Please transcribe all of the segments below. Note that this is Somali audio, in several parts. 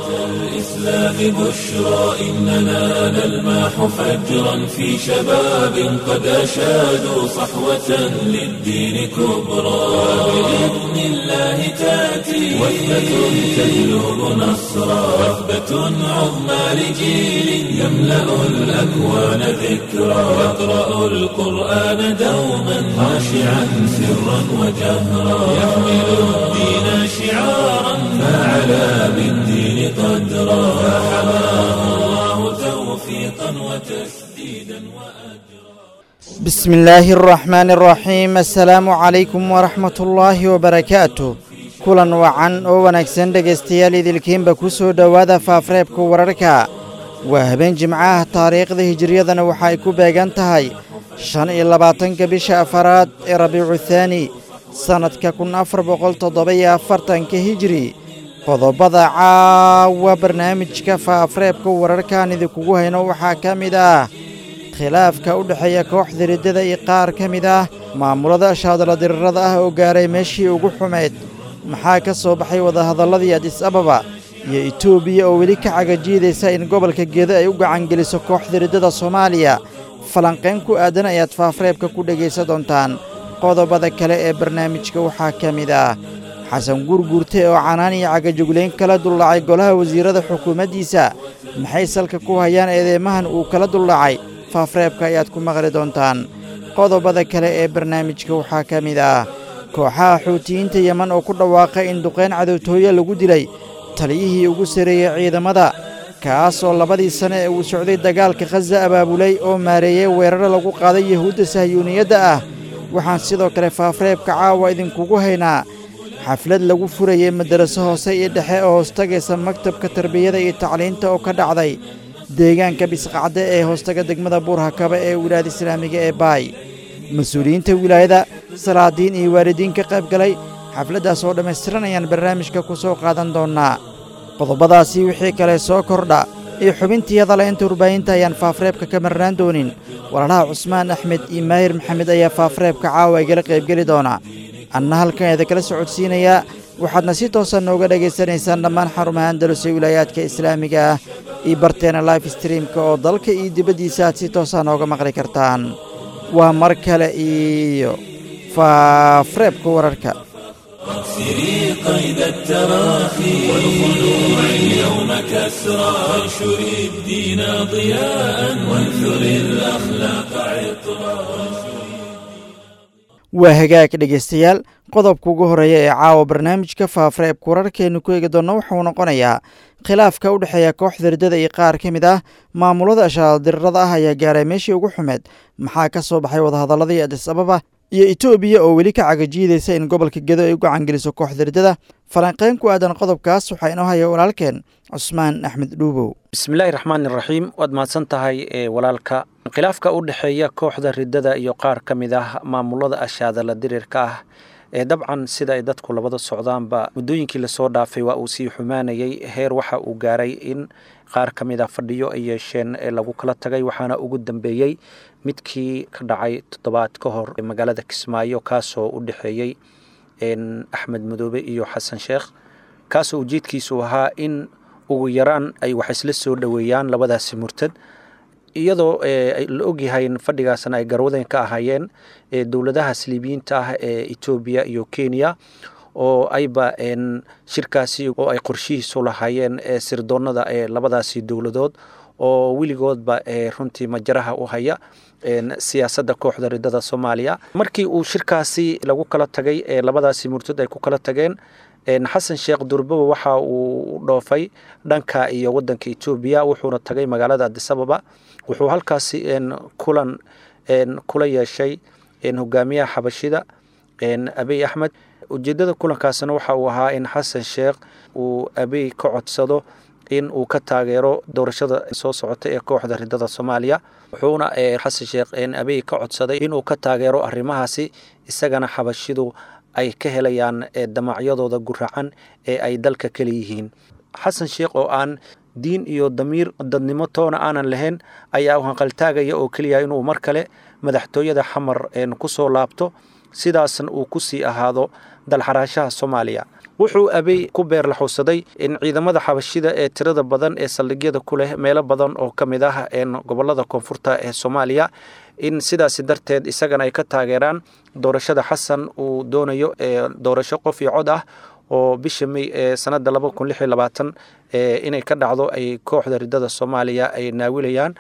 الإسلام بشرى إننا نلمح فجرا في شباب قد أشادوا صحوة للدين كبرى بإذن الله تأتي وثبة تجلب نصرا وثبة عظمى لجيل يملأ الأكوان ذكرا يقرأ القرآن دوما خاشعا سرا وجهرا يحمل الدين شعارا فعلى بالدين قدرا فحماه الله توفيقا وتسديدا وأجرا بسم الله الرحمن الرحيم السلaamu calaykum waraxmat ullaahi wabarakaatu kulan wacan oo wanaagsan dhegaystayaal idilkiinba ku soo dhowaada faafreebka wararka waa habeen jimcaha taariikhda hijiriyadana waxa ay ku beegan tahay shan iyo labaatanka bisha afaraad ee rabiicu thaani sannadka kun afar boqol toddoba-iyo afartanka hijiri qodobada caawa barnaamijka faafreebka wararkaan idinkugu hayno waxaa ka mid ah khilaafka u dhexeeya kooxda riddada iyo qaar ka mid ah maamulada shaadala dirirada ah oo gaaray meeshii ugu xumayd maxaa ka soo baxay wadahadalladii adis ababa iyo etoobiya oo weli ka cagajiidaysa in gobolka gedo ay u gacangeliso kooxda riddada soomaaliya falanqayn ku aadan ayaad faafreebka ku dhegaysan doontaan qodobada kale ee barnaamijka waxaa ka mid ah xasan guurguurte oo canaan iyo cagajuglayn kala duldhacay golaha wasiirada xukuumaddiisa maxay salka ku hayaan eedeymahan uu kala duldhacay faafreebka ayaad ku maqli doontaan qodobada kale ee barnaamijka waxaa ka mid ah kooxaha xuutiyiinta yeman oo ku dhawaaqay in duqayn cadowtooye lagu dilay taliyihii ugu sarreeyey ciidamada kaas oo labadii sane ee uu socday dagaalka khaza abaabulay oo maareeyey weeraro lagu qaaday yahuudda sahyuuniyadda ah waxaan sidoo kale faafreebka caawa idinkugu haynaa xaflad lagu furayey madaraso hoose iyo dhexe oo hoostagaysa maktabka tarbiyada iyo tacliinta oo ka dhacday deegaanka bisqacde ee hoostaga degmada buurhakaba ee wilaayada islaamiga ee baay mas-uuliyiinta wilaayada salaadiin iyo waalidiin ka qayb galay xafladdaas oo dhammaystiran ayaan barnaamijka ku soo qaadan doonnaa qodobadaasii wixii kale soo kordha iyo xubintii hadalaynta warbaahinta ayaan faafreebka ka marnaan doonin walaalaha cusmaan axmed iyo maahir maxamed ayaa faafreebka caawa igala qaybgeli doona anna halkan idinkala socodsiinayaa waxaadna si toosa nooga dhegaysanaysaan dhammaan xarumaha andalus ee wilaayaadka islaamiga ah iyo barteena life streamka oo dalka iyo dibaddiisa aad si toosa nooga maqli kartaan waa mar kale iyo faafreebka wararka سري قيد التراخي والخلوع اليوم كسرى وانشر الدين ضياء وانثر الأخلاق عطرا waa hagaag dhegaystayaal qodobka ugu horreeya ee caawa barnaamijka faafreebka wararkeenu ku eegi doonno wuxuu noqonayaa khilaafka u dhexeeya kooxda riddada iyo qaar ka mid ah maamulada shaadirirada ah ayaa gaaray meeshii ugu xumeed maxaa ka soo baxay wadahadalladii adis ababa iyo etoobiya oo weli ka cagajiidaysa in gobolka gedo ay u gacangeliso kooxda riddada falanqayn ku aadan qodobkaas waxaa inoo haya walaalkeen cusmaan axmed dhuubow bismillaahi raxmaani raxiim waad mahadsan tahay walaalka khilaafka u dhexeeya kooxda riddada iyo qaar ka mid ah maamulada ashaadala dirirka ah ee dabcan sida ay dadku labada socdaanba muddooyinkii lasoo dhaafay waa uu sii xumaanayay heer waxa uu gaaray in qaar ka mid a fadhiyo ay yeesheen ee lagu kala tagay waxaana ugu dambeeyey midkii ka dhacay toddobaad ka hor magaalada kismaayo kaasoo u dhexeeyey axmed madoobe iyo xasan sheekh kaasoo ujeedkiisu ahaa in ugu yaraan ay wax isla soo dhoweeyaan labadaasi murtad iyadoo la ogyahay in fadhigaasna ay garwadeen ka ahaayeen dowladaha saliibiyiinta ah ee etoobiya iyo kenya oo ayba shirkaasi oo ay qorshihiisu lahaayeen sirdoonada ee labadaasi dowladood oo weligoodba runtii majaraha u haya siyaasadda kooxda riddada soomaaliya markii uu shirkaasi lagu kala tagay ee labadaasi murtad ay ku kala tageen xasan sheekh durbaba waxa uu u dhoofay dhanka iyo wadanka etoobiya wuxuuna tagay magaalada adisababa wuxuu halkaasi kulan kula yeeshay hogaamiyaha xabashida abiy axmed ujeedada kulankaasna waxa uu ahaa in xasan sheekh uu abiy ka codsado in uu ka taageero doorashada soo socota ee kooxda riddada soomaaliya wuxuuna xasan sheekh abiy ka codsaday inuu ka taageero arrimahaasi isagana xabashidu ay ka helayaan damacyadooda guracan ee ay dalka kale yihiin xasan sheekh oo aan diin iyo damiir dadnimo toona aanan lahayn ayaa u hanqaltaagaya oo keliya inuu mar kale madaxtooyada xamar ku soo laabto sidaasna uu ku sii ahaado dalxaraashaha soomaaliya wuxuu abey ku beerlaxuusaday in ciidamada xabashida ee tirada badan ee saldhigyada ku leh meelo badan oo ka mid ah gobolada koonfurta ee soomaaliya in sidaasi darteed isagana ay ka taageeraan doorashada xasan uu doonayo doorasho qof iyo cod ah oo bisha may ee sanada laba kun lix iyo labaatan inay ka dhacdo ay kooxda ridada soomaaliya ay naawilayaan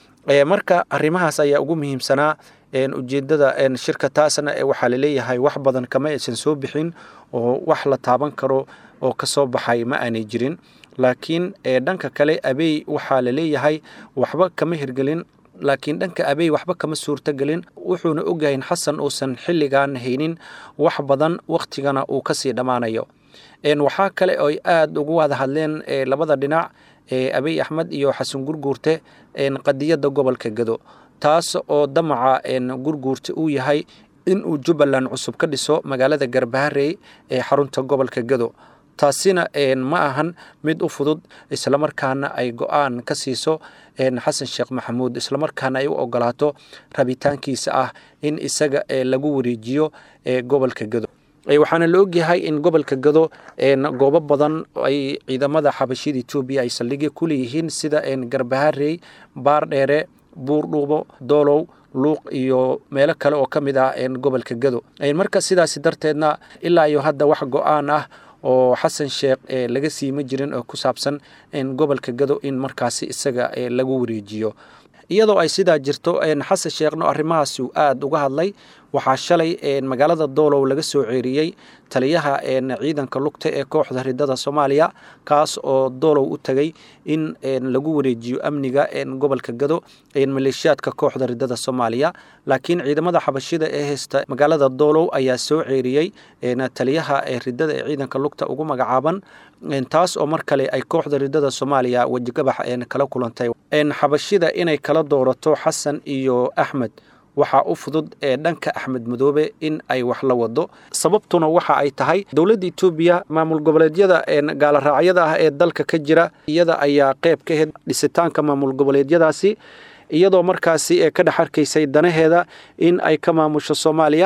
marka arrimahaas ayaa ugu muhiimsanaa ujeedada shirka taasna waxaa laleeyahay wax badan kama aysan soo bixin oo wax la taaban karo oo kasoo baxay ma aanay jirin laakiin dhanka kale abey waxaa laleeyahay waxba kama hirgelin laakiin dhanka abey waxba kama suurtogelin wuxuuna ogyahay in xasan uusan xilligan haynin wax badan wakhtigana uu kasii dhammaanayo waxaa kale oy aada ugu wada hadleen labada dhinac abey axmed iyo xasan gurguurte qadiyadda gobolka gado taas oo damaca gurguurta uu yahay inuu jubbaland cusub ka dhiso magaalada garbaharey ee xarunta gobolka gado taasina ma ahan mid u fudud islamarkaana ay go-aan ka siiso xasan sheekh maxamuud islamarkaana ay u ogolaato rabitaankiisa ah in isaga lagu wareejiyo gobolka gado waxaana la ogyahay in gobolka gado goobo badan ay ciidamada xabashida etoobiya ay saldhigya ku leeyihiin sida garbaharey baardheere buurdhuubo doolow luuq iyo meelo kale oo ka mid ah gobolka gado marka sidaasi darteedna ilaa iyo hadda wax go-aan ah oo xasan sheekh laga siima jirin oo ku saabsan gobolka gado in markaasi isaga lagu wareejiyo iyadoo ay sidaa jirto xasan sheekhno arrimahaasi uu aada uga hadlay waxaa shalay magaalada doolow laga soo ceeriyey taliyaha ciidanka lugta ee kooxda ridada soomaaliya kaas oo doolow u tagay in lagu wareejiyo amniga gobolka gado maleeshiyaadka kooxda ridada soomaaliya laakiin ciidamada xabashida ee haysta magaalada doolow ayaa soo ceeriyey taliyaha ridada ee ciidanka lugta ugu magacaaban taas oo mar kale ay kooxda ridada soomaaliya wejigabax kala kulantay xabashida inay kala doorato xasan iyo axmed waxaa u fudud ee dhanka axmed madoobe in ay wax la wado sababtuna waxa ay tahay dowladda etoobiya maamul goboleedyada gaaloraacyada ah ee dalka ka jira iyada ayaa qeyb ka ahayd dhisitaanka maamul goboleedyadaasi iyadoo markaasi ee ka dhex arkaysay danaheeda in ay ka maamusho soomaaliya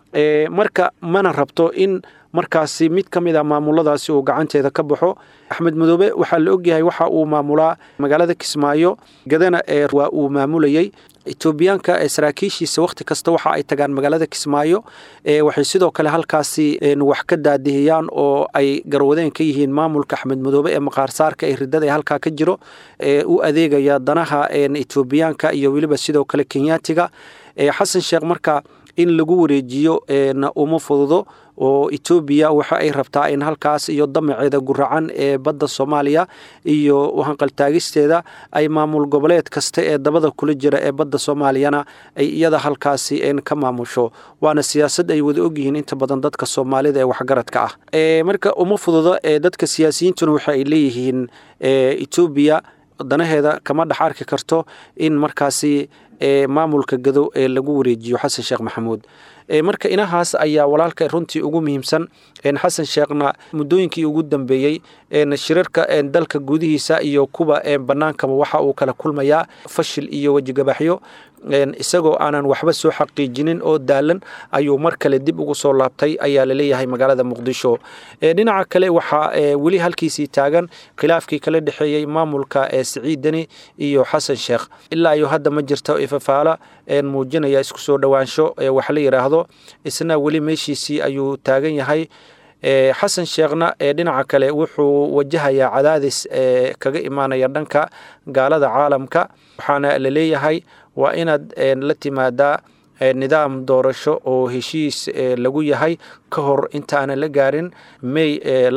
marka mana rabto in markaasi mid ka mid a maamuladaasi uu gacanteeda ka baxo axmed madoobe waxaa la ogyahay waxa uu maamulaa magaalada kismaayo gadana ee waa uu maamulayey etoobiyaanka saraakiishiisa wakhti kasta waxa ay tagaan magaalada kismaayo waxay sidoo kale halkaasi wax ka daadihiyaan oo ay garwadeen ka yihiin maamulka axmed madoobe ee maqaarsaarka ee ridada ee halkaa ka jiro u adeegaya danaha etoobiyaanka iyo weliba sidoo kale kenyaatiga xasan sheekh marka in lagu wareejiyo uma fududo oo etoobiya waxa ay rabtaa in halkaas iyo damaceeda guracan ee badda soomaaliya iyo hanqaltaagisteeda ay maamul goboleed kasta ee dabada kula jira ee badda soomaaliyana ay iyada halkaasi ka maamusho waana siyaasad ay wada ogyihiin inta badan dadka soomaalida ee waxgaradka ah marka uma fududo dadka siyaasiyiintuna waxa ay leeyihiin etoobiya danaheeda kama dhex arki karto in markaasi maamulka gado ee lagu wareejiyo xasan sheekh maxamuud marka inahaas ayaa walaalka runtii ugu muhiimsan xasan sheekhna muddooyinkii ugu dambeeyey shirarka dalka gudihiisa iyo kuwa bannaankaba waxa uu kala kulmayaa fashil iyo wejigabaxyo isagoo aanan waxba soo xaqiijinin oo daalan ayuu mar kale dib ugu soo laabtay ayaa laleeyahay magaalada muqdisho dhinaca kale waxaa weli halkiisii taagan khilaafkii kala dhexeeyey maamulka siciid deni iyo xasan sheekh ilaa iyo hadda ma jirto ifafaala muujinaya isku soo dhowaansho wax la yidhaahdo isna weli meeshiisii ayuu taagan yahay xasan sheekhna dhinaca kale wuxuu wajahayaa cadaadis kaga imaanaya dhanka gaalada caalamka waxaana la leeyahay waa inaad la timaadaa nidaam doorasho oo heshiis lagu yahay ka hor intaanan la gaarin may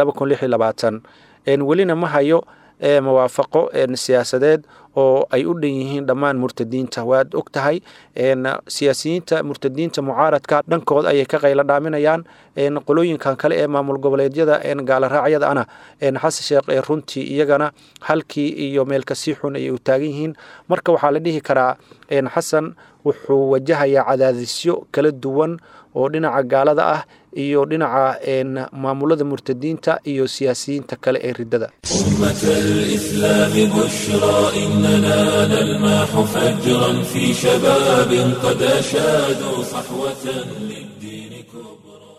welina ma hayo mawaafaqo siyaasadeed oo ay u dhan yihiin dhammaan murtadiinta waad og tahay siyaasiyiinta murtadiinta mucaaradka dhankood ayay ka qaylo dhaaminayaan qolooyinkan kale ee maamul goboleedyada gaaloraacyada ana xasan sheekh runtii iyagana halkii iyo meelkasii xun ayay u taagan yihiin marka waxaa la dhihi karaa xasan wuxuu wajahayaa cadaadisyo kala duwan oo dhinaca gaalada ah iyo dhinaca maamulada murtadiinta iyo siyaasiyiinta kale ee ridada أمة الإسلام بشرى إننا نلمح فجرا في شباب قد أشادوا صحوة للدين كبرى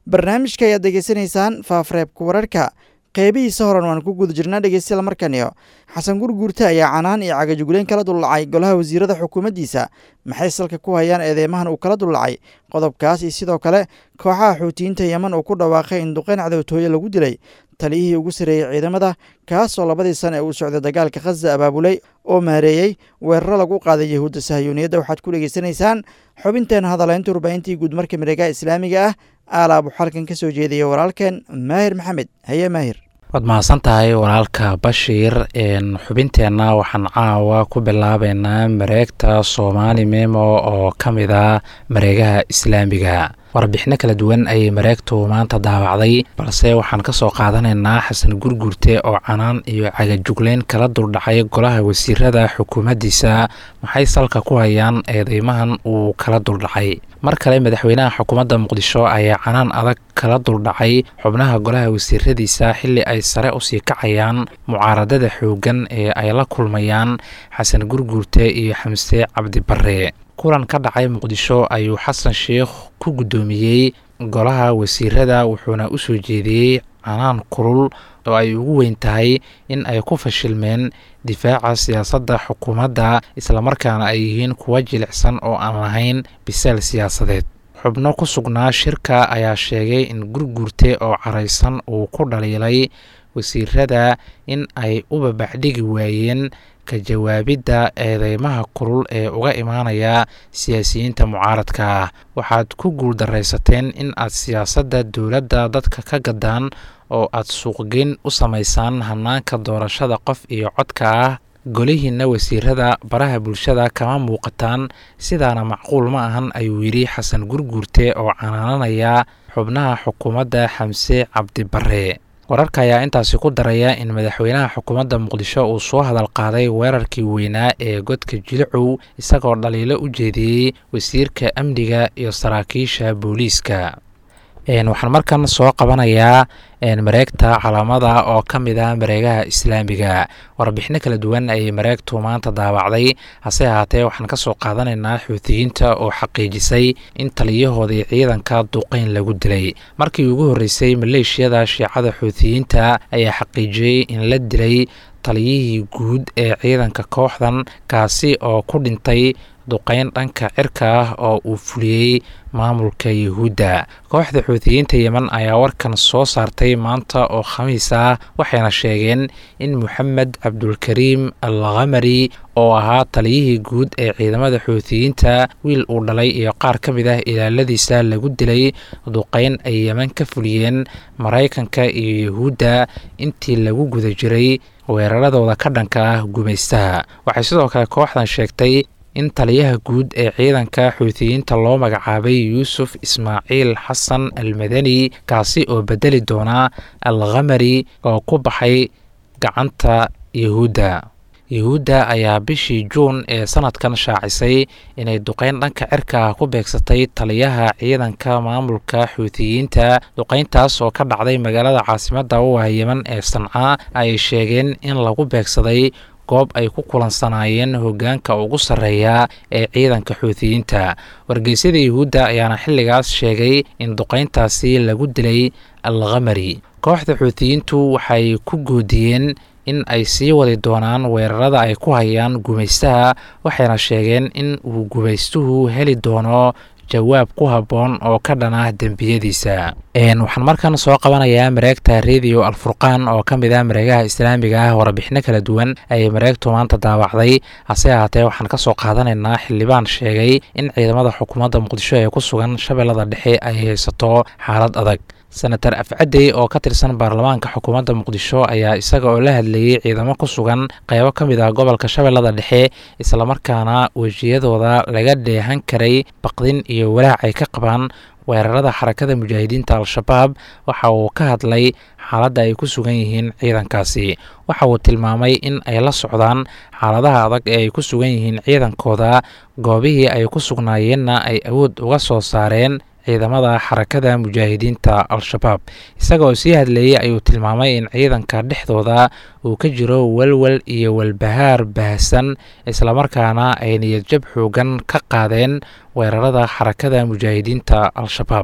barnaamijka ayaad degeysanaysaan faafreebka wararka qeybihiisa horan waan ku guda jirnaa dhegeystayaal markaniyo xasan gurguurte ayaa canaan iyo cagajugleyn kala dullacay golaha wasiirada xukuumaddiisa maxay salka ku hayaan eedeymahan uu kala dullacay qodobkaas iyo sidoo kale kooxaha xuutiyiinta yeman uu ku dhawaaqay in duqeyn cadowtooye lagu dilay taliyihii ugu sarreeyey ciidamada kaasoo labadii sana ee uu socday dagaalka khaza abaabulay oo maareeyey weeraro lagu qaaday yahuudda sahayuuniyadda waxaad ku dhegeysanaysaan xubinteena hadaleynta warbaahintii guud marka miregaha islaamiga ah aalaab uu xalkan ka soo jeediyay walaalkeen maahir maxamed haye maahir waad mahadsan tahay walaalka bashiir xubinteenna waxaan caawa ku bilaabeynaa mareegta soomaali memo oo ka mid a mareegaha islaamiga warbixino kala duwan ayay mareegtu maanta daawacday balse waxaan ka soo qaadanaynaa xasan gurgurte oo canaan iyo cagajugleyn kala duldhacay golaha wasiirada xukuumaddiisa maxay salka ku hayaan eedeymahan uu kala duldhacay mar kale madaxweynaha xukuumadda muqdisho ayaa canaan adag kala duldhacay xubnaha golaha wasiiradiisa xilli ay sare usii kacayaan mucaaradada xooggan ee ay la kulmayaan xasan gurgurte iyo xamse cabdibarre kulan ka dhacay muqdisho ayuu xasan sheikh ku guddoomiyey golaha wasiirada wuxuuna u soo jeediyey canaan kulul oo ay ugu weyn tahay in ay ku fashilmeen difaaca siyaasadda xukuumadda islamarkaana ay yihiin kuwa jilicsan oo aan lahayn bisaal siyaasadeed xubno ku sugnaa shirka ayaa sheegay in gurgurte oo caraysan uu ku dhaliilay wasiirada in ay u babaxdhigi waayeen ka jawaabidda eedeymaha kulul ee uga imaanaya siyaasiyiinta mucaaradka ah waxaad ku guuldaraysateen in aad siyaasadda dowladda dadka ka gadaan oo aad suuqgeyn u samaysaan hanaanka doorashada qof iyo codka ah golihiinna wasiirada baraha bulshada kama muuqataan sidaana macquul ma ahan ayuu yidhi xasan gurguurte oo canaananaya xubnaha xukuumadda xamse cabdibarre wararka ayaa intaasi ku daraya in madaxweynaha xukuumadda muqdisho uu soo hadal qaaday weerarkii weynaa ee godka jilicow isagoo dhaliilo u jeediyey wasiirka amniga iyo saraakiisha booliiska waxaan markan soo qabanayaa mareegta calaamada oo ka mid ah mareegaha islaamiga warbixino kala duwan ayay mareegtu maanta daawacday hase ahaatee waxaan ka soo qaadanaynaa xuutiyiinta oo xaqiijisay in taliyahoodii ciidanka duqeyn lagu dilay markii ugu horreysay maleeshiyada shiicada xuutiyiinta ayaa xaqiijiyey in la dilay taliyihii guud ee ciidanka kooxdan kaasi oo ku dhintay duqeyn dhanka cirka ah oo uu fuliyey maamulka yuhuudda kooxda xuutiyiinta yemen ayaa warkan soo saartay maanta oo khamiis ah waxayna sheegeen in moxamed cabdulkariim al khamari oo ahaa taliyihii guud ee ciidamada xuutiyiinta wiil uu dhalay iyo qaar ka mid ah ilaaladiisa lagu dilay duqeyn ay yemen ka fuliyeen maraykanka iyo yuhuudda intii lagu guda jiray weeraradooda ka dhanka ah gumaystaha waxay sidoo kale kooxdan sheegtay in taliyaha guud ee ciidanka xuutiyiinta loo magacaabay yuusuf ismaaciil xasan almadani kaasi oo bedeli doona al khamari oo ku baxay gacanta yuhuudda yuhuudda ayaa bishii juun ee sanadkan shaacisay inay duqeyn dhanka cirka ah ku beegsatay taliyaha ciidanka maamulka xuutiyiinta duqeyntaas oo ka dhacday magaalada caasimadda u ah yemen ee sanca ay sheegeen in lagu beegsaday goob ay ku kulansanaayeen hoggaanka ugu sarreeya ee ciidanka xuutiyiinta wargeysyada yuhuudda ayaana xilligaas sheegay in duqeyntaasi lagu dilay al khamari kooxda xuutiyiintu waxay ku goodiyeen in ay sii wadi doonaan weerarada ay ku hayaan gumaystaha waxayna sheegeen in uu gumaystuhu heli doono jawaab ku habboon oo ka dhan ah dembiyadiisa waxaan markan soo qabanayaa mareegta radio alfurqaan oo ka mid ah mareegaha islaamiga ah warbixino kala duwan ayay mareegtu maanta daawacday hase ahaatee waxaan ka soo qaadanaynaa xildhibaan sheegay in ciidamada xukuumadda muqdisho ee ku sugan shabeellada dhexe ay haysato xaalad adag senator afcadey oo ka tirsan baarlamaanka xukuumadda muqdisho ayaa isaga oo la hadlayey ciidamo ku sugan qeybo ka mid ah gobolka shabeellada dhexe islamarkaana wejiyadooda laga dheehan karay baqdin iyo walaac ay ka qabaan weerarada xarakada mujaahidiinta al-shabaab waxa uu ka hadlay xaaladda ay ku sugan yihiin ciidankaasi waxa uu tilmaamay in ay la socdaan xaaladaha adag ee ay ku sugan yihiin ciidankooda goobihii ay ku sugnaayeenna ay awood uga soo saareen ciidamada xarakada mujaahidiinta al-shabaab isagaoo sii hadleeyey ayuu tilmaamay in ciidanka dhexdooda uu ka jiro walwal iyo walbahaar baahsan islamarkaana ay niyadjab xoogan ka qaadeen weerarada xarakada mujaahidiinta al-shabaab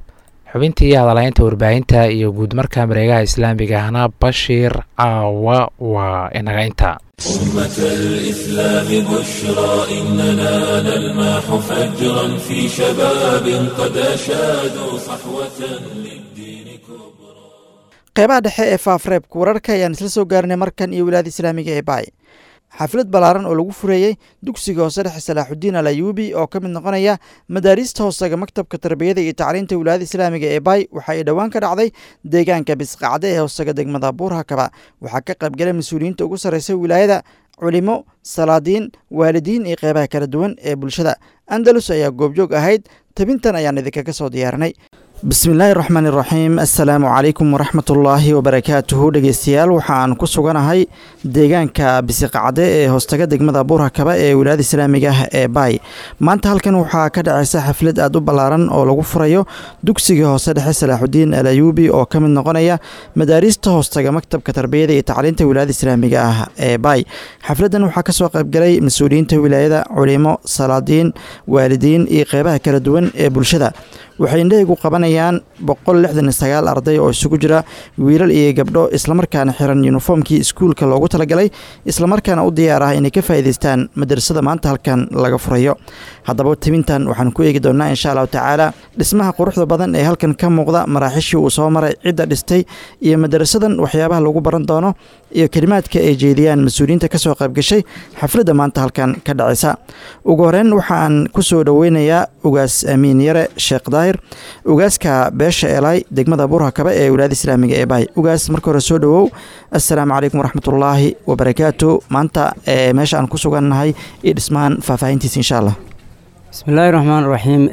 xubintii hadalaynta warbaahinta iyo guud marka mareegaha islaamiga ahna bashiir caawa waa inaga inta أمة الإسلام بشرى إننا نلمح فجرا في شباب قد أشادوا صحوة للدين كبرى qeybaha dhexe ee faafreebka wararka ayaan isla soo gaarnay markan iyo wilaayada islaamiga ee baay xaflad ballaaran oo lagu fureeyey dugsiga hoose dhexe salaaxudiin al ayuubi oo ka mid noqonaya madaariista hoosaga maktabka tarbiyada iyo tacliinta wilaayada islaamiga ee baay waxa ay dhowaan ka dhacday deegaanka bisqacde ee hoosaga degmada buurhakaba waxaa ka qaybgalay mas-uuliyiinta ugu sarreysa wilaayada culimo salaadiin waalidiin iyo qeybaha kala duwan ee bulshada andalus ayaa goobjoog ahayd tabintan ayaan idinkaga soo diyaarinay bismillaahi raxmaan iraxiim assalaamu calaykum waraxmatullaahi wabarakaatuhu dhegeystayaal waxaan ku suganahay deegaanka bisiqacde ee hoostaga degmada buurhakaba ee wilaayada islaamiga ah ee baay maanta halkan waxaa ka dhacaysa xaflad aad u ballaaran oo lagu furayo dugsiga hoose dhexe salaaxudiin al ayuubi oo ka mid noqonaya madaariista hoostaga maktabka tarbiyada iyo tacliinta wilaayada islaamiga ah ee baay xafladdan waxaa kasoo qaybgalay mas-uuliyiinta wilaayada culimo salaadiin waalidiin iyo qeybaha kala duwan ee bulshada waxay indhahaygu qabanayaan boqol lixdan iyo sagaal arday oo isugu jira wiilal iyo gabdho islamarkaana xiran yuniformkii iskuulka loogu talagalay islamarkaana u diyaar ah inay ka faa'iidaystaan madrasada maanta halkan laga furayo haddaba tibintan waxaan ku eegi doonnaa insha allahu tacaala dhismaha quruxda badan ee halkan ka muuqda maraaxishii uu soo maray cidda dhistay iyo madarasadan waxyaabaha lagu baran doono iyo kelimaadka ay jeediyaan mas-uuliyiinta ka soo qaybgashay xafladda maanta halkan ka dhacaysa ugu horeyn waxaan ku soo dhoweynayaa ugaas amiin yare sheekh daahir ugaaska beesha elay degmada buurhakaba ee wilaayada islaamiga ee bahay ugaas marka hore soo dhowow assalaamu calaykum waraxmatullaahi wabarakaatu maanta ee meesha aan ku sugannahay iyo dhismahan faahfaahintiisa insha allah bismillaahi raxmaan raxiim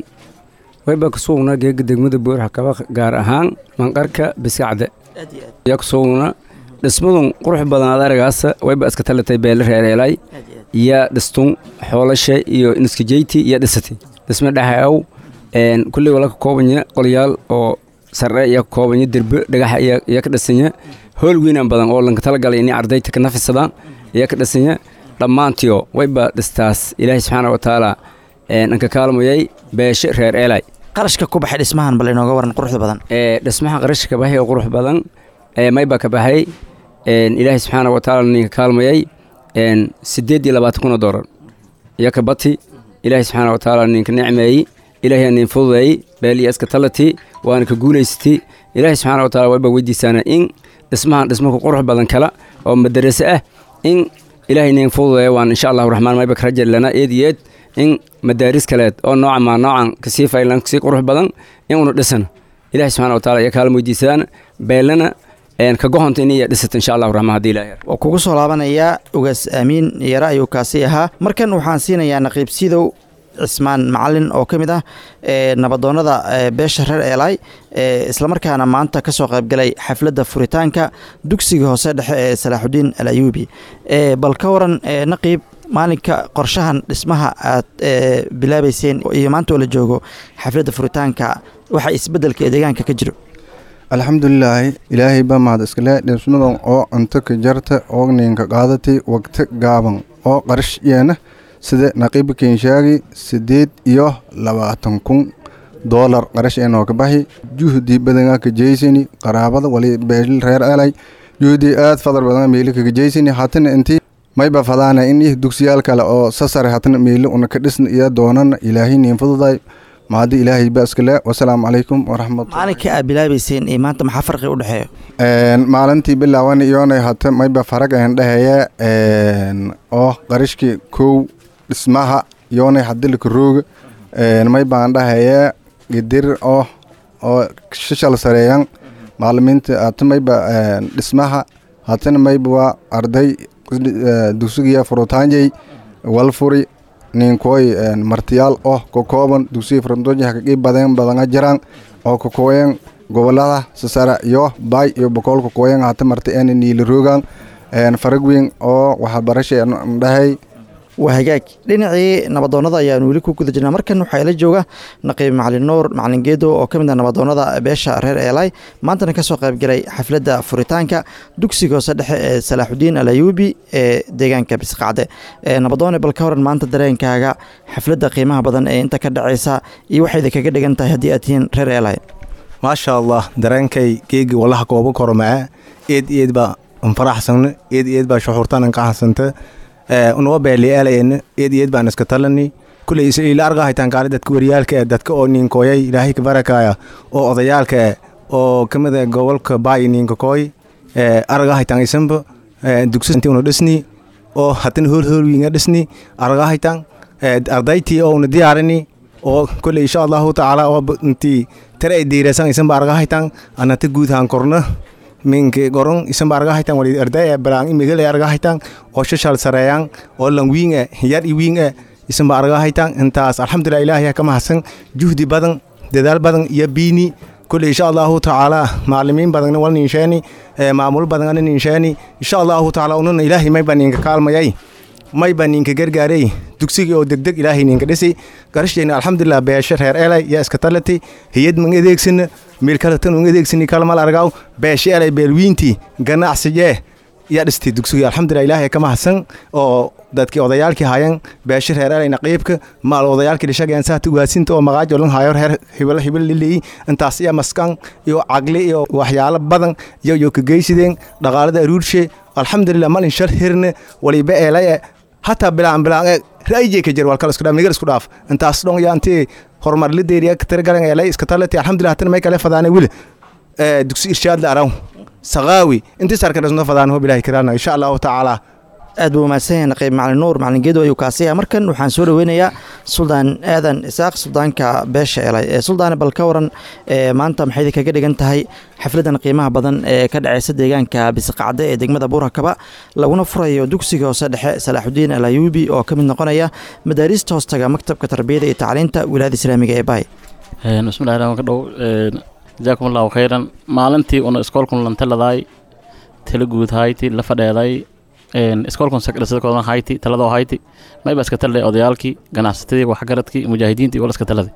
wayba kusugnaa geega degmada buurhakaba gaar ahaan manqarka biskacde yaa kusugnaa dhismadun qurux badan aad aragaasa wayba iska talatay beele reereelay yaa dhistun xoolasha iyo niskajeyti iyo dhisati dhisma dhexaw kulley wala ka koobanya qolyaal oo sarre iyo ka koobanya derbe dhagaxa iyo ka dhisanya hool weynaan badan oo lanka talagalay inay ardayta ka nafisadaan iyo ka dhisanya dhammaantiyo wayba dhistaas ilaahay subxaana wa tacaala anka kaalmayay beeshe reer eelay qarashka ku baxay dhismahan bal inooga waran quruxda badan dhismaha qarashka ka baxay oo qurux badan mayba ka baxay ilaahay subxaana wa tacaala ninka kaalmayay siddeed iyo labaatan kun oo doolar iyo ka bati ilaahay subxaana wa tacaala ninka nicmeeyey ilaahay nin fududeeyey beeliya iska talati waana ka guulaysatay ilaahay subxaana wa taala wayba weydiisaana in dhismahan dhismaku qurux badan kala oo madarase ah in ilaahay nin fududeeya waan insha allahu raxmaan mayba ka rajar lana eed iyo eed in madaaris kaleed oo nooca maa noocan kasii faylan kasii qurux badan in una dhisano ilaahay subxaana wa taala ayaa kaalma weydiisadaan beelana ka gohonta in iya dhisata insha allahu raxmaan haddii ilahay waa kugu soo laabanayaa ugaas aamiin yare ayuu kaasi ahaa markan waxaan siinayaa naqiib sidow cismaan macalin oo ka mid ah nabadoonnada beesha reer eelay islamarkaana maanta ka soo qaybgalay xafladda furitaanka dugsiga hoose dhexe ee salaaxudiin al ayuubi bal ka waran naqiib maalinka qorshahan dhismaha aad bilaabeyseen iyo maanta oo la joogo xafladda furitaanka waxa isbeddelka ee deegaanka ka jiro alxamdulilaahi ilaahay baa mahad iskale dhismadan oo cunto ka jarta oo ninka qaadatay waqti gaaban oo qarash yeena sida naqiiba keenshaagi siddeed iyo labaatan kun doolar qarash eenoo ka baxi juhdi badanga ka jeysani qaraabada wali beelil reer elay juhdi aad fadar badanga meeli kaga jeysani hatana intii mayba fadaana in ih dugsiyaal kale oo sasare hatana meeli una ka dhisna iyo doonana ilaahay niin fududay mahadi ilaahay ba iskale wasalaamu calaykum waraxmatulah maalinka aad bilaabeyseen iyo maanta maxaa farqi u dhexeeyo maalintii bilaaban iyoonay hata mayba farag een dheheye oo qarishkii kow dhismaha yoonay hadilka rooga may baan dhahaya gidir oo oo shishal sareeyan maalimiinta hata mayba dhismaha hatana mayba waa arday dugsigiya furutaanjay walfuri ninkooy martiyaal oo ka kooban dugsiga furutaanjay hakaqii badan badanga jiraan oo ka kooyan gobolada sasara iyo baay iyo bokool ka kooyan hata marti een niila roogan farag weyn oo waxbarasha dhahay waa hagaag dhinacii nabadoonnada ayaan weli ku guda jirnaa markan waxaa ila jooga naqiib macalin nuur macalin geedo oo ka mid ah nabadoonnada beesha reer eelay maantana ka soo qaybgalay xafladda furitaanka dugsiga hoose dhexe ee salaaxudiin al ayuubi ee deegaanka bisqacde nabadoone bal ka horan maanta dareenkaaga xafladda qiimaha badan ee inta ka dhacaysa iyo waxayda kaga dhigan tahay haddii aad tihiin reer eelay maasha allah dareenkay geegi walaha goobo kormaa eed eed baa anfaraxsano eed eed baa shuxurtan an qaxasanta unaga beeliaalayna eed eed baan iska talani kuley ila argahaytaan kaali dadka wariyaalka ee dadka oo niinkooyay ilaahay ka barakaya oo odayaalka eh oo kamid ah gobolka baay niinka kooy argahaytaan isanba dugsinti una dhisni oo hatana hoolhoolwiinga dhisni argahaytaan ardaytii oo una diyaarini oo kuley insha allahu tacaala oo intii tare ay diirasan isanba argahaytaan anata guudhaan korna minke goron isanba argahaytaan wali arday balaan imigale argahaytaan oo shashal sareeyaan oo lan wiing eh yar i wiing eh isanba argahaytaan intaas alxamdulilah ilaahay ka mahadsan juhdi badan dadaal badan iyo biini kuley insha allahu tacaala macalimiin badanna wal ninsheeni maamul badanna ninsheeni insha allahu tacaala ununa ilaahay mayba ninka kaalmayay mayba ninka gargaaray dugsigii oo degdeg ilaahay ninka dhisi garashdeena alxamdulilah beesha reer elay yaa iska talati hiyad man adeegsana meel kalatan un adeegsani kalmal argaw beesha elay beelwiintii ganacsigee yaa dhistay dugsigii alxamdulilah ilaahay ka mahadsan oo dadkii odayaalkii hayan beesha reer elayna qiibka maal odayaalkii dhishageen saata ugaasinta oo maqaajo lan hayo reer hibal hibal lilii intaas iyo maskan iyo caqli iyo waxyaalo badan iyo iyo ka geysideen dhaqaalada aruurshe alxamdulilah malin shar hirne waliba eelaye hataa bilaan bilaan ra'yigee ka jir walkal isku dhaaf nigar isku dhaaf intaas dhon yaa intii horumar la deeriya ka tirgalan eelay iska talati alxamdulilah tan may kale fadaane wili dugsi irshaad la araw saqaawi intii sarka dhasno fadaan hob ilaahi kiraana insha allahu tacaala aad buu mahadsan yahay naqiib macalin nuur macalin geedo ayuu kaasaya markan waxaan soo dhaweynayaa suldaan aadan isaaq suldaanka beesha elay ee suldaane bal ka waran maanta maxay kaga dhigan tahay xafladan qiimaha badan ee ka dhaceysa deegaanka bisiqacde ee degmada buurakaba laguna furayo dugsiga hoose dhexe salaaxudiin alayuubi oo ka mid noqonaya madaariista hoostaga maktabka tarbiyada iyo tacliinta wilaayada islaamiga ee baay bismillahi raxmaan ka dhow jazaakum allahu khayran maalintii una iskoolkun lantaladaay tala guud hayti la fadheeday iskoolkun sakdhasadkoodan hayti taladoo hayti mayba iska talay odayaalkii ganacsatadii waxgaradkii mujaahidiintii wala iska taladay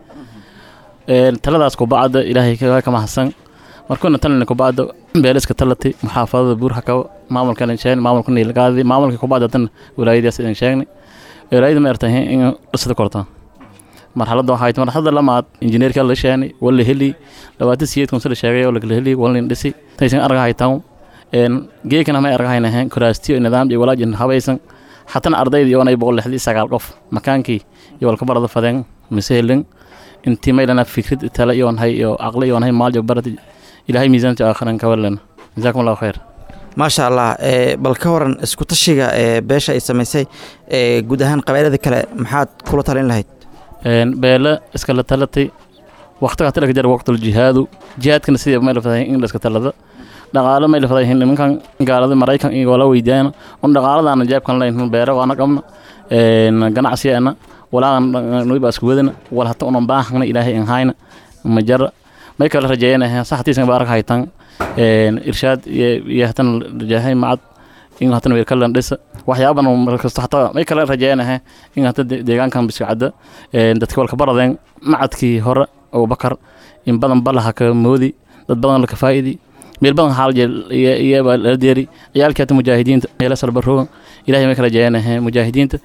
taladaas kubacda ilaahay ka mahadsan markuna talina kubacda beele iska talati muxaafadada buurhakaba maamulkan sheegn maamulka niilgaadi maamulka kubacda tan wilaayadaas idin sheegnay wilaayada ma ertahay in dhisada kortaan marxaladda waxay tahay marxaladda lamaad injineerka la sheegay wala heli labaatan siyeed kun sida sheegay oo la kala heli wala dhisi taysan arga haytaan een geekana ma arga haynahan kuraastiyo nidaam iyo walaajin habaysan xatana ardayda iyo anay boqol lixdii sagaal qof makaankii iyo walka barada fadeen miseelin intii maylana fikrad tala iyo hay iyo aqli iyo hay maal iyo barad ilaahay miisaanta aakhiran ka walan jazaakum allahu khayr maasha allah bal ka waran isku tashiga ee beesha ay samaysay guud ahaan qabailada kale maxaad kula talin lahayd beele iskala talatay waqtiga talaka jar waqtul jihaadu jihaadkana sidii ma ilafadahay in la iska talada dhaqaalo ma ilafadahay nimankan gaalada maraykan iyo wala weydiiyaan un dhaqaaladaana jeebkan layn beere waana qabna ganacsiyaana walaagan nuiba isku wadana wal hata unan baahana ilaahay in hayna majara may kala rajeeyanahay saxtiisan baarak haytan irshaad iyo hatan rajeehay macad in hatan weer kalan dhisa waxyaaban markasta hataa may kala rajeeyanahay in hata deegaankan biskacada dadka walka baradeen macadkii hore abubakar in badan balaha ka moodi dad badan la ka faa'idi meel badan xaal iyaba la deeri ciyaalkii hata mujaahidiinta meela salbaroogan ilaahay may ka rajeeyanahay mujaahidiinta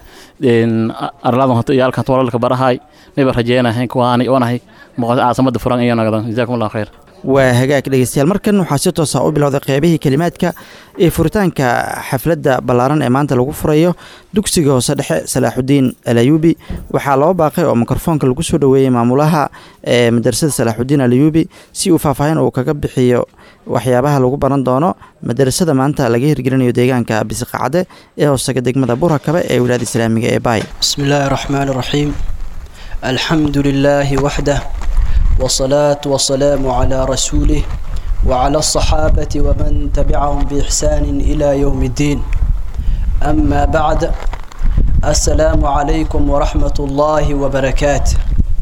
arladan hata ciyaalkan hata walaalka barahay mayba rajeeyanahay kuwaani oonahay caasamada furan iyo nagadan jazaakum allahu khayr waa hagaag dhegeystayaal markan waxaa si toosa u bilowday qeybihii kelimaadka ee furitaanka xafladda ballaaran ee maanta lagu furayo dugsiga hoose dhexe salaaxudiin alayuubi waxaa loo baaqay oo mikrofoonka lagu soo dhoweeyey maamulaha ee madarasada salaaxudiin alayuubi si uu faahfaahin uu kaga bixiyo waxyaabaha lagu baran doono madarasada maanta laga hirgelinayo deegaanka bisiqacade ee hoostaga degmada burhakabe ee wilaayada islaamiga ee baay بسم الله الرحمن الرحيم الحمد لله وحده والصلاة والسلام على رسوله وعلى الصحابة ومن تبعهم بإحسان إلى يوم الدين أما بعد السلام عليكم ورحمة الله وبركاته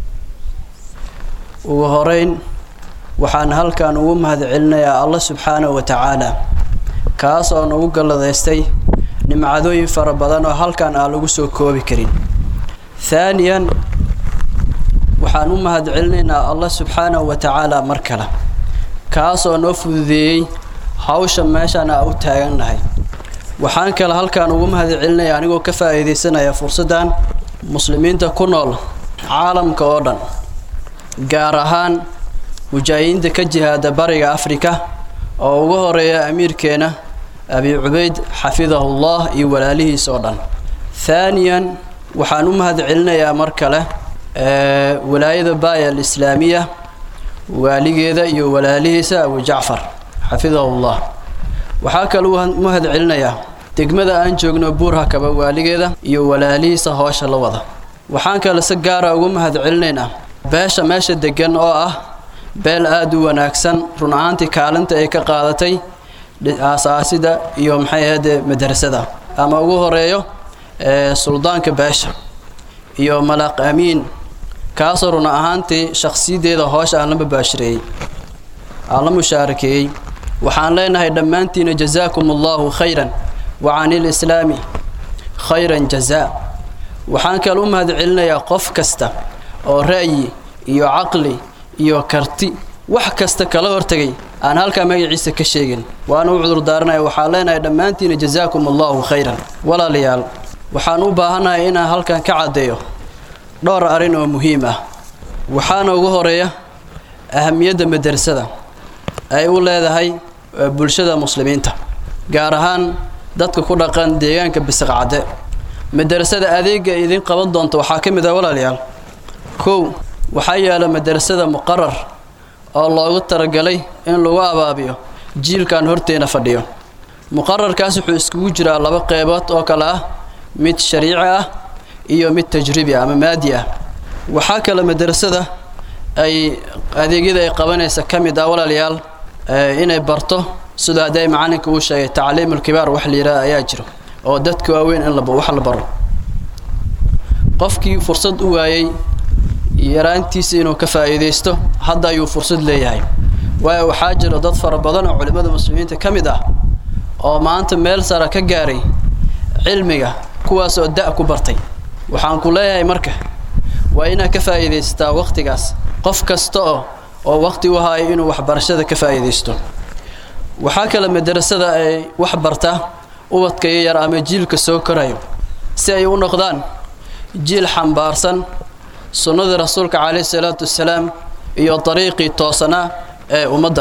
وهرين waxaan halkan ugu mahadcelinayaa allah subxaanahu wa tacaala kaas oo nagu galladaystay nimcadooyin fara badan oo halkan aan lagu soo koobi karin thaaniyan waxaan u mahadcelinaynaa allah subxaanahu wa tacaala mar kale kaas oo noo fududeeyey hawsha meeshaan aa u taagannahay waxaan kale halkan ugu mahadcelinaya anigoo ka faa'iidaysanaya fursaddan muslimiinta ku nool caalamka oo dhan gaar ahaan mujaahidiinta ka jihaada bariga afrika oo ugu horeeya amiirkeena abi cubayd xafidahullah iyo walaalihiis oo dhan haaniyan waxaan u mahad celinayaa mar kale walaayada baaya alislaamiya waaligeeda iyo walaalihiisa abu jacfar xafidahullah waxaa kale u mahad celinayaa degmada aan joogno buurhakaba waaligeeda iyo walaalihiisa hoosha la wada waxaan kale si gaara ugu mahad celinaynaa beesha meesha degan oo ah beel aada u wanaagsan run ahaantii kaalinta ay ka qaadatay aasaasida iyo maxay ahayde madrasada ama ugu horeeyo suldaanka beesha iyo malaaq amiin kaasoo run ahaantii shakhsiyadeeda hoosha aan la mabaashireeyey aan la mushaarakeeyey waxaan leenahay dhammaantiina jazaakum allahu khayran wa cani lislaami khayran jazaa waxaan kale u mahad celinayaa qof kasta oo ra'yi iyo caqli iyo karti wax kasta kala hortegay aan halkaa magaciisa ka sheegin waana u cudurdaaranaya waxaan leenahay dhammaantiina jazaakum allahu khayran walaalayaal waxaan u baahanahay inaan halkan ka caddeeyo dhowr arrin oo muhiim ah waxaana ugu horeeya ahamiyadda madrasada ay u leedahay bulshada muslimiinta gaar ahaan dadka ku dhaqan deegaanka bisiqcadde madrasada adeega idin qaban doonta waxaa ka mid ah walaalayaal kow waxaa yaala madrasada muqarar oo loogu talagalay in lagu abaabiyo jiilkan horteena fadhiyo muqararkaas wuxuu iskugu jiraa laba qeybood oo kale ah mid shariici ah iyo mid tajribi ah ama maadi ah waxaa kale madrasada ay adeegyada ay qabanaysa ka mid ah walaalayaal inay barto sidoo hadday macalinka uu sheegay tacliimulkibaar wax la yidhaha ayaa jiro oo dadka waaweyn in wax la baro qofkii fursad u waayey yaraantiisa inuu ka faa'iidaysto hadda ayuu fursad leeyahay waayo waxaa jira dad fara badan oo culimmada muslimiinta ka mid ah oo maanta meel sara ka gaaray cilmiga kuwaas oo da' ku bartay waxaan ku leeyahay marka waa inaad ka faa'iidaysataa wakhtigaas qof kasta oo oo wakhti u haayo inuu waxbarashada ka faa'iidaysto waxaa kale madrasada ay wax barta ubadka iyo yar ama jiilka soo korayo si ay u noqdaan jiil xambaarsan sunnadii rasuulka calayhi salaatu wassalaam iyo dariiqii toosanaa ee ummadda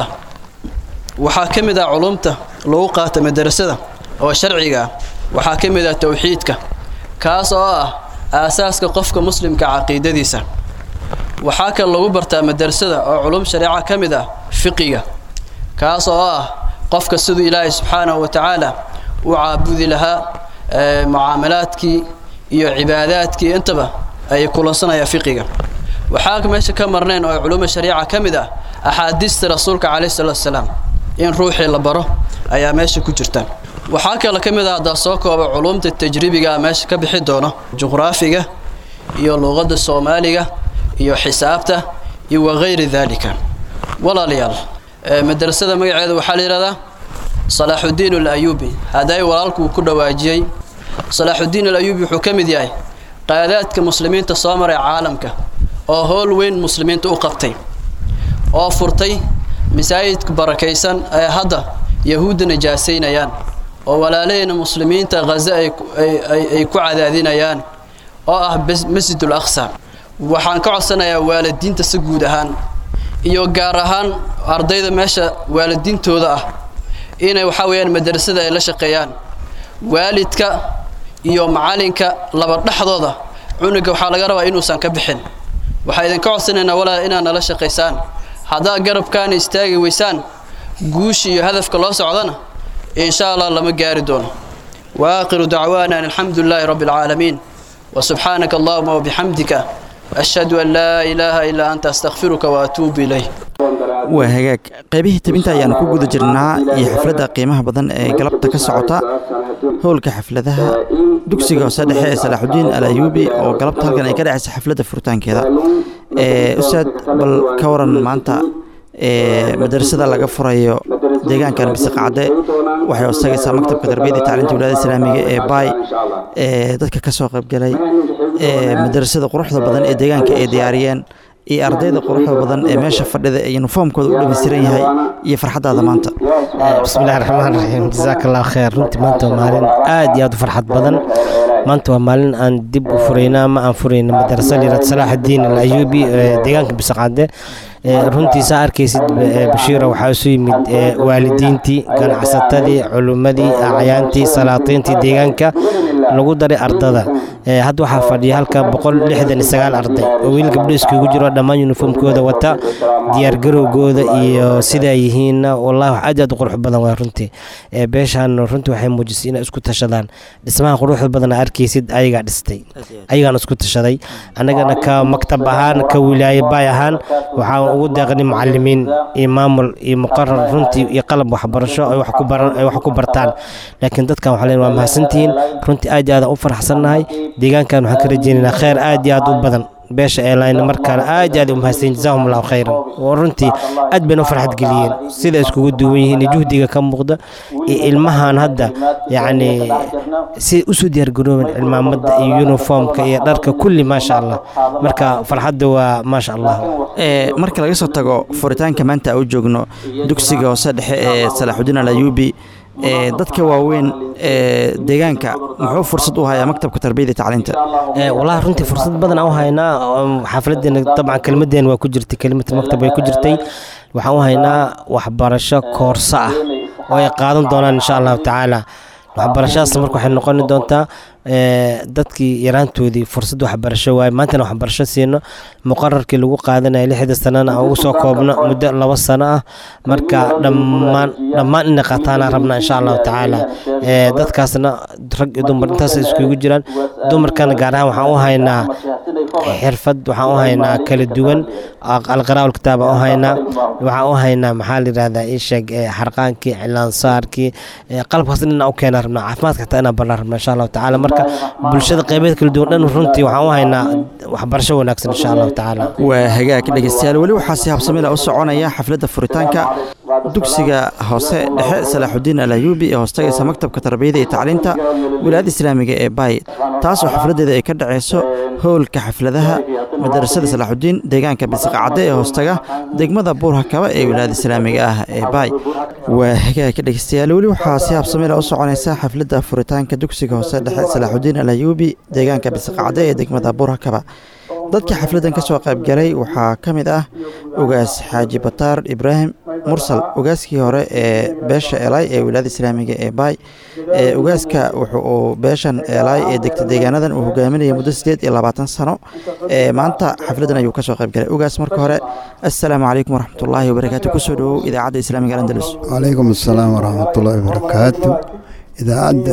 waxaa ka mid ah culumta lagu qaata madrasada oo sharciga ah waxaa ka mid ah towxiidka kaas oo ah aasaaska qofka muslimka caqiidadiisa waxaa kale lagu bartaa madrasada oo culum shareeca ka mid ah fiqiga kaas oo ah qofka siduu ilaahay subxaanahu wa tacaala u caabudi lahaa mucaamalaadkii iyo cibaadaadkii intaba ay kulansanaya fiqiga waxaa meesha ka marnayn oo culuma shariica ka mid ah axaadiista rasuulka calayhi salaatu wasalaam in ruuxii la baro ayaa meesha ku jirta waxaa kale ka mid ah haddaa soo kooba culumta tajribiga meesha ka bixi doono juqraafiga iyo luuqadda soomaaliga iyo xisaabta iyo wakayri daalika walaalayaal madrasada magaceeda waxaa la yidhahdaa salaaxudiin alayuubi hadday walaalkuu ku dhawaajiyey salaaxudiin alayuubi wuxuu ka mid yahay qaadaadka muslimiinta soo maray caalamka oo howl weyn muslimiinta u qabtay oo furtay masaajidka barakaysan ee hadda yahuudda najaasaynayaan oo walaalaheyna muslimiinta khaza ay ku cadaadinayaan oo ah masjidul aqsa waxaan ka codsanayaa waalidiinta si guud ahaan iyo gaar ahaan ardayda meesha waalidiintooda ah inay waxaa weeyaan madrasada ay la shaqeeyaan waalidka iyo macalinka laba dhexdooda cunuga waxaa laga rabaa inuusan ka bixin waxaa idinka codsanaynaa walaal inaad nala shaqaysaan haddaad garabkaana istaagi weysaan guusha iyo hadafka loo socdana insha allah lama gaari doono واخر دعوانا ان الحمد لله رب العالمين وسبحانك اللهم وبحمدك اشهد ان لا اله الا انت استغفرك واتوب اليه waa hagaag qaybihii tabinta ayaanu ku guda jirnaa iyo xafladda qiimaha badan ee galabta ka socota howlka xafladaha dugsiga hoose dhexe ee salaaxudiin al ayuubi oo galabta halkan ay ka dhacaysa xafladda furitaankeeda ustaad bal ka waran maanta madarasada laga furayo deegaankan bisiqacde waxay hoostagaysaa maktabka tarbiyada iyo tacliinta wilaayada islaamiga ee baay dadka ka soo qaybgalay madarasada quruxda badan ee deegaanka ay diyaariyeen iyo ardayda quruxda badan ee meesha fadhida ee yuniformkooda u dhammaystiran yahay iyo farxaddaada maanta bismillahi raxmaan raxiim jazaaka allah kheer runtii maanta waa maalin aad iyo aad u farxad badan maanta waa maalin aan dib u furayna ama aan furayna madarasa liirad salaaxudiin al ayuubi ee deegaanka bisaqaade runtiisa arkaysid bashiira waxaa isu yimid waalidiintii ganacsatadii culimmadii acyaantii salaatiintii deegaanka lagu daray ardada hadda waxaa fadhiya halka boqol lixdan iyo sagaal arday oo wiil gabdho iskugu jiro dhammaan yuniformkooda wata diyaargarowgooda iyo sidaa yihiinna wallahi wax aad aad u qurux badan waa runtii beeshaan runtii waxay muujisay inay isku tashadaan dhismaha quruxda badan arkaysid ayagaa dhistay ayagaan isku tashaday annagana ka maktab ahaan ka wilaaye baay ahaan waxaan ugu deeqnay macalimiin iyo maamul iyo muqarar runtii iyo qalab waxbarasho ay wax ku baran ay wax ku bartaan laakiin dadkan waxaa leen waa mahadsantihiin runtii aad iyo aad u faraxsannahay deegaankan waxaan ka rajaynaynaa kheyr aad iyo aad u badan beesha airline markaana aad iyo aad u mahadsan jazaahum allahu khayran oo runtii aad bayna u farxad geliyeen sida iskugu duwan yihiin iyo juhdiga ka muuqda iyo ilmahan hadda yacni si usoo diyaargaroobeen cilmaamadda iyo uniformka iyo dharka kulli maasha allah marka farxadda waa maasha allah marka laga soo tago furitaanka maanta u joogno dugsiga hoose dhexe ee salaaxudiin alayuubi dadka waaweyn ee deegaanka muxuu fursad u hayaa maktabka tarbiyada iyo tacliinta wallahi runtii fursad badan aan u haynaa xaafladeena dabcan kelmadeena waa ku jirtay kelimat maktab way ku jirtay waxaan u haynaa waxbarasho koorso ah oo ay qaadan doonaan insha allahu tacaala waxbarashadaas marka waxay noqoni doontaa dadkii yaraantoodii fursad waxbarasho waaye maantana waxbarasho siino muqararkii lagu qaadanaya lixda sanana aan ugu soo koobno muddo laba sano ah marka dhammaan dhammaan inay qaataana rabnaa insha allahu tacaala dadkaasna rag iyo dumar intaas iskugu jiraan dumarkana gaar ahaan waxaan u haynaa xirfad waxaan u haynaa kala duwan alqaraa'ul kitaab aan u haynaa waxaan u haynaa maxaa la yidhahdaa ii sheeg xarqaankii cilaansaarkii qalabkaas inaan u keenaa rabnaa caafimaadka xataa inaan barnaa rabnaa insha allahu tacaala marka bulshada qaybeed kala duwan dhan runtii waxaan u haynaa waxbarasho wanaagsan insha allahu tacaala waa hagaag dhegeystayaal weli waxaa si habsamila u soconaya xafladda furitaanka dugsiga hoose dhexe salaaxudiin alayuubi ee hoostagaysa maktabka tarbiyada iyo tacliinta wilaayada islaamiga ee baay taasoo xafladeeda ay ka dhaceyso howlka xafladaha madarasada salaaxudiin deegaanka bisiqacadde ee hoostaga degmada buurhakaba ee wilaayada islaamiga ah ee baay waa hagaagka dhegeystayaal weli waxaa si habsamila u soconaysa xafladda furitaanka dugsiga hoose dhexe salaaxudiin alayuubi deegaanka bisiqacadde ee degmada buurhakaba dadka xafladdan ka soo qaybgalay waxaa ka mid ah ugaas xaaji bataar ibraahim mursal ugaaskii hore ee beesha elay ee wilaayada islaamiga ee baay ugaaska wuxu uu beeshan elay ee degta deegaanadan uu hogaaminayay muddo sideed iyo labaatan sano maanta xafladdan ayuu ka soo qaybgalay ugaas marka hore assalaamu calaykum waraxmatullaahi wabarakaatu kusoo dhowow idaacadda islaamiga andalus calaykum assalaam waraxmatullaahi wabarakaatu idaacadda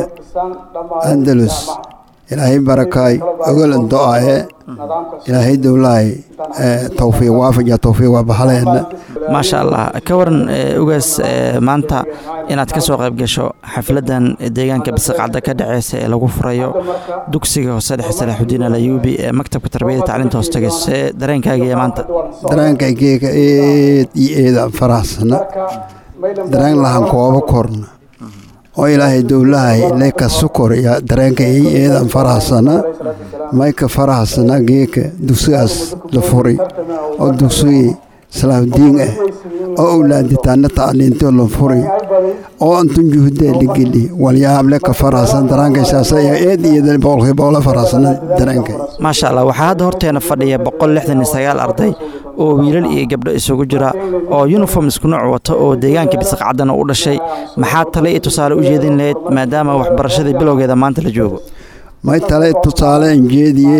andalus ilaahay barakaay ogol do-aye ilaahay dowlahay towfiiq waafaja towfiiq waa bahaleena maasha allah ka waran ugaas maanta inaad ka soo qayb gasho xafladdan deegaanka bisiqcadda ka dhaceysa ee lagu furayo dugsiga hoose dhexe salaaxudiin alayuubi ee maktabka tarbiyada tacliinta hoostagaysa see dareenkaagiiyo maanta dareenkaygeega eed iyo eeda faraxsana dareen lahan koobo korna oo ilaahay dowlahay leka sukor iyo dareenka ey eedan faraxsana mayka faraxsana geeka dugsigaas la furi oo dugsigii salaahudiin ah oo owlaaditaana tacliinto la furi oo antun juhdee ligeli walyaab leka faraxsan daraankaysaasa eed iyo boqolkii boqola faraxsana dareenkay maasha allah waxaa hadda horteena fadhiya boqol lixdan iyo sagaal arday oo wiilal iyo gabdho isugu jira oo yuniform isku nooc wata oo deegaanka bisiqcaddana u dhashay maxaa tale iyo tusaale u jeedin lahayd maadaama waxbarashadii bilowgeeda maanta la joogo may tale tusaale injeediye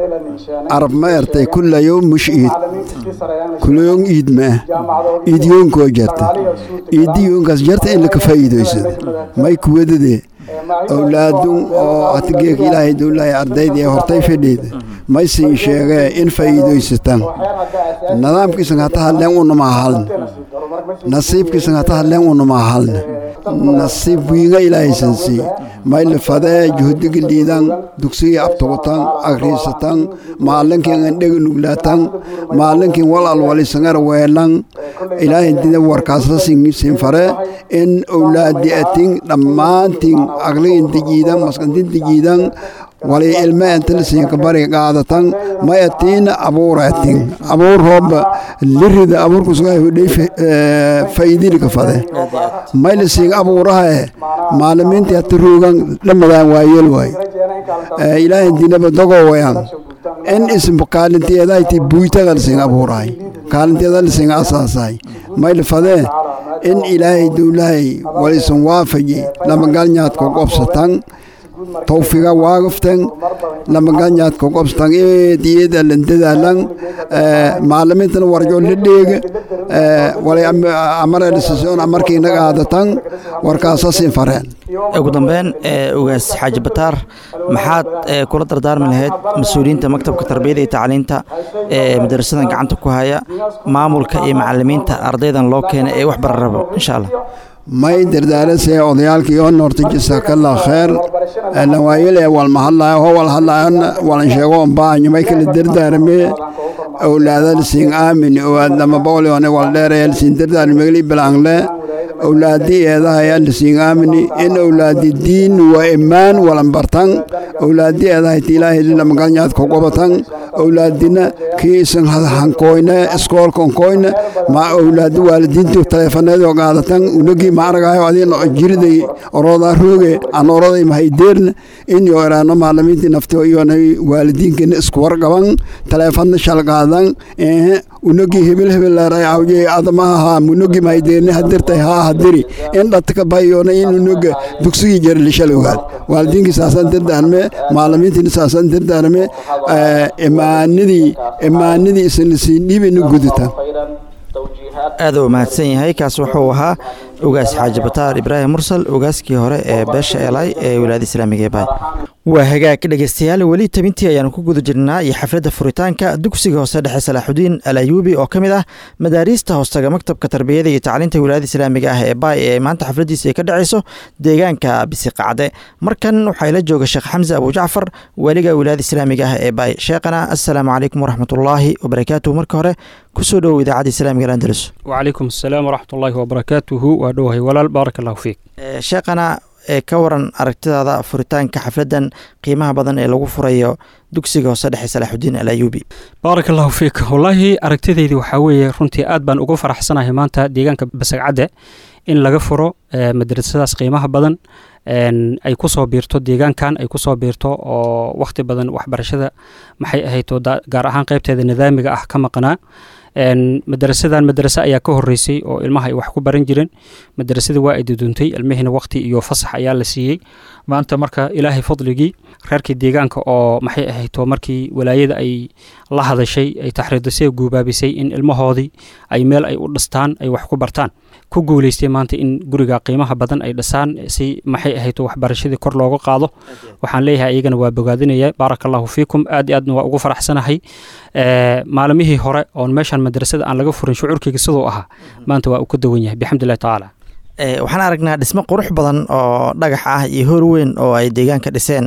arab ma ertay kulla yowm mush iid kullayoon iid maa iidyoonkoo jarta iidiyoonkaas jarta in laka faa'iidaysado may kuwadade owlaadun oo hatigeeka ilaahay dowlahay ardayda ee hortay fidhiida may siin sheegee in faa'iidaysataan nidaamkiisan hata hadleen unama halna nasiibkiisan hata hadleen unama halna nasiib wiinga ilaahaysan sii may lafadee juhdiga liidan dugsigii abtugutan agriisatan maalinkiin andhega nuglaatan maalinkiin wal alwalisangar weelan ilaahay dida warkaasla sin fare in owlaadi atin dhammaantiin aqligin dijiidan maskantin dijiidan wali ilme entalisiinka bari qaadatan mayatiin abuuratin abuur rooba lirida abuurkusugahudhay faa'iidilika fade maylisiin abuurahae maalimiintii hata ruugan dhamadaan waayel waay ilaahay dinaba dogo wayan in ism kaalintiyeedayti buytagalsiin abuurahay kaalinteeda lisinga asaasay maylfadee in ilaahay dowlahay walisan waafaji lamagalnyaadka qobsatan tawfiga waagaftan lamagalnyaadka qobsatan eed iyada landadaalan macalimiintana warjo la dheega walay amare dhisisoon amarkii naga aadatan warkaasasin fareen ugu dambeyn ugaas xaaji bataar maxaad kula dardaarmi lahayd mas-uuliyiinta maktabka tarbiyada iyo tacliinta ee madarasadan gacanta ku haya maamulka iyo macalimiinta ardaydan loo keenay ee wax bara rabo insha allah may dardaarasee odayaalkii oo noorta jasakallah kheer nawaayile walmahadlayo ho walhadlayon walan sheego baanyo may kala dardaaramee awlaadalisiin aamin owaadlama boolione waldheerayalisiin dardaarmegli bilangle awlaadi eedahay alisiin aamini in awlaadi diin waa imaan walan bartan awlaadi eedahay tiilaahi lamagalnyaad kogobatan awlaadina kii isan hankoyne iskoolkonkoyne ma awlaadi waalidiintu taleefaneedoo qaadatan unagi maaragayo adina jiriday orodaa rooge an oroday mahaydeerna in yo eraano maalimiintii nafto iyona waalidiinkina isku warqaban taleefanna shalqaadan ehe unagi hebel hebel leeray awje adamaha munogi mahaydeerni hadirtay haa hadiri in dhatka bayona in unoga dugsigii jari lishal ogaad waalidiinkii saasaan dardaarme maalimiintiina saasaan dardaarme imaanidii imaanidii isna siin dhiibina gudutan aad u mahadsan yahay kaas wuxuu ahaa ugaas xaaji bataar ibraahim mursal ugaaskii hore ee beesha elay ee wilaayada islaamiga ee baay waa hagaag dhegeystayaal weli tabintii ayaanu ku guda jirnaa iyo xafladda furitaanka dugsiga hoose dhexe salaaxudiin al ayuubi oo ka mid ah madaariista hoostaga maktabka tarbiyada iyo tacliinta wilaayada islaamiga ah ee baay ee maanta xafladdiisa ay ka dhaceyso deegaanka bisiqacde markan waxaa ila jooga sheekh xamse abujacfar weliga wilaayada islaamiga ah ee baay sheekhana assalaamu calaykum waraxmatullaahi wabarakaatuhu marka hore kusoo dhowow idaacadda islaamiga alandalus وعليكم السلام ورحمة الله وبركاته وأدوه ولال بارك الله فيك sheekhana ee ka waran aragtidaada furitaanka xafladdan qiimaha badan ee lagu furayo dugsiga hoose dhexe salaaxudiin al ayuubi baarak allahu fiik wallaahi aragtidaydii waxaa weeye runtii aad baan ugu faraxsanahay maanta deegaanka basagcadde in laga furo madrasadaas qiimaha badan ay kusoo biirto deegaankan ay kusoo biirto oo wakhti badan waxbarashada maxay ahayto gaar ahaan qaybteeda nidaamiga ah ka maqnaa madarasadan madrase ayaa ka horeysay oo ilmaha ay wax ku baran jireen madrasada waa ay duduntay ilmihiina waqti iyo fasax ayaa la siiyey maanta marka ilaahay fadligii reerkii deegaanka oo maxay ahayto markii walaayada ay la hadashay ay taxriidasee guubaabisay in ilmahoodii ay meel ay u dhistaan ay wax ku bartaan ku guuleystay maanta in guriga qiimaha badan ay dhisaan si maxay ahayto waxbarashadii kor looga qaado waxaan leeyahay iyagana waa bogaadinaya baaraka allahu fiikum aad iyo aadna waa ugu faraxsanahay maalimihii hore oon meeshan madrasada aan laga furin shucuurkayga siduu ahaa maanta waa uu ka dawan yahay bixamdulillahi tacaala waxaan aragnaa dhismo qurux badan oo dhagax ah iyo hor weyn oo ay deegaanka dhiseen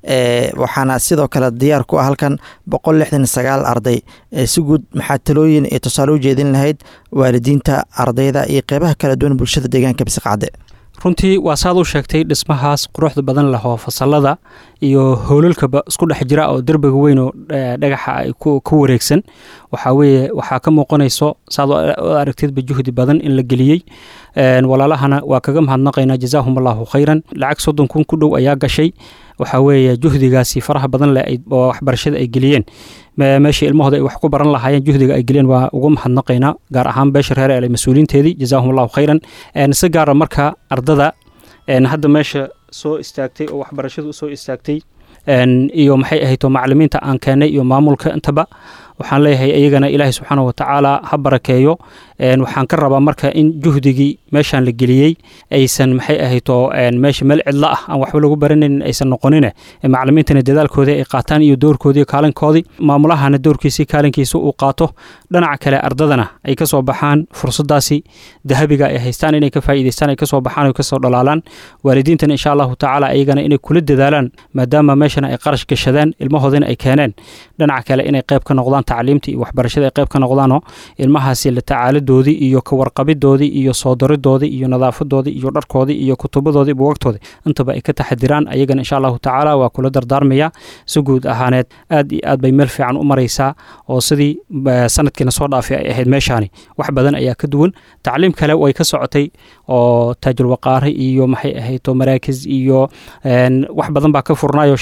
waxaana sidoo kale diyaar ku ah halkan boqol lixdan sagaal arday si guud maxaa talooyin iyo tusaale u jeedin lahayd waalidiinta ardayda iyo qeybaha kala duwan bulshada deegaanka bisiqacde runtii waa saad u sheegtay dhismahaas quruxda badan leh oo fasalada iyo howlalkaba isku dhex jira oo derbiga weyn oo dhagaxa ay ku wareegsan waxaa weeye waxaa ka muuqanayso saad u aragtidba juhdi badan in la geliyey walaalahana waa kaga mahadnaqaynaa jazaahum allahu khayran lacag soddon kun ku dhow ayaa gashay waxaa weeye juhdigaasi faraha badan leh oo waxbarashada ay geliyeen meesha ilmahooda ay wax ku baran lahaayeen juhdiga ay geliyeen waa ugu mahadnaqaynaa gaar ahaan beesha reer ele mas-uuliinteedii jazaahum allahu khayran si gaara marka ardada hadda meesha soo istaagtay oo waxbarashadu soo istaagtay iyo maxay ahayto macalimiinta aan keennay iyo maamulka intaba waxaan leeyahay iyagana ilaahay subxaana wa tacaala ha barakeeyo waxaan ka rabaa marka in juhdigii meeshaan la geliyey aysan maxay ahayto meesha meel cidla ah aan waxba lagu baranaynin aysan noqonine macalimiintana dadaalkoodii ay qaataan iyo doorkoodii kaalinkoodii maamulahana doorkiisii kaalinkiisa uu qaato dhinaca kale ardadana ay ka soo baxaan fursadaasi dahabiga ay haystaan inay ka faa'iidaystaan ay ka soo baxaan oo kasoo dhalaalaan waalidiintana insha allahu tacaala iyagana inay kula dadaalaan maadaama meeshana ay qarash gashadaan ilmahoodina ay keeneen dhinaca kale inay qayb ka noqdaan tacliimtii iyo waxbarashada ay qayb ka noqdaanoo ilmahaasi la tacaaladoodii iyo ka warqabidoodii iyo soo daridoodii iyo nadaafadoodii iyo dharkoodii iyo kutubadoodii buwagtoodii intaba ay ka taxadiraan ayagana insha allahu tacaala waa kula dardaarmaya si guud ahaaneed aad iyo aad bay meel fiican u maraysaa oo sidii sanadkiina soo dhaafay ay ahayd meeshaani wax badan ayaa ka duwan tacliim kale way ka socotay oo taajulwaqaare iyo maxay ahayto maraakis iyo wax badan baa ka furnaayoo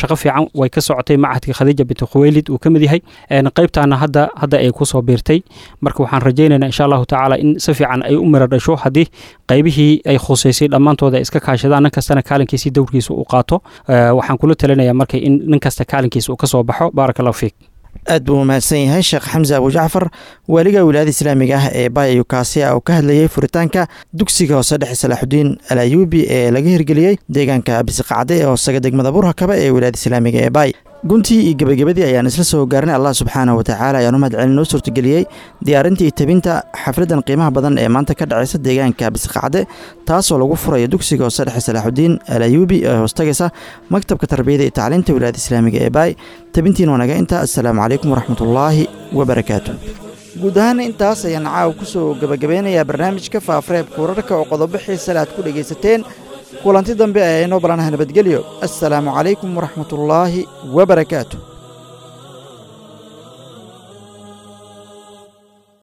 shaqo fiican way ka socotay macadka khadiija binti khuweylid uu ka mid yahay qaybtaana hadda hadda ay kusoo biirtay marka waxaan rajaynaynaa insha allahu tacaala in si fiican ay u mira dhasho haddii qaybihii ay khuseysay dhammaantooda ay iska kaashadaan nin kastana kaalinkiisii dowrkiisa uu qaato waxaan kula talinayaa marka in nin kasta kaalinkiisa uu ka soo baxo baaraka allahu fiik aad buu umahadsan yahay sheekh xamse abujacfar waaliga wilaayada islaamiga ah ee baay yukaasiya oo ka hadlayay furitaanka dugsiga hoose dhexe salaaxudiin al ayuubi ee laga hirgeliyey deegaanka bisiqacde ee hoosaga degmada burhakaba ee wilaayada islaamiga ee baay guntii iyo gebagabadii ayaan isla soo gaarnay allah subxaanah watacaala ayaan u mahad celin noo suurtageliyey diyaarinta iyo tebinta xafladan qiimaha badan ee maanta ka dhacaysa deegaanka bisiqacde taasoo lagu furayo dugsiga hoose dhexe salaaxudiin al ayuubi ee hoostagaysa maktabka tarbiyada iyo tacliinta wilaayada islaamiga ee baay tebintiin wanaga inta assalaamu calaykum waraxmatullaahi wabarakaatu guud ahaan intaas ayaan caawa ku soo gebagabeynayaa barnaamijka faafareebka wararka oo qodobo xiisale aad ku dhegaysateen kulanti dambe ee inoo balanaha nabadgelyo assalaamu calaykum waraxmatullaahi wabarakaatu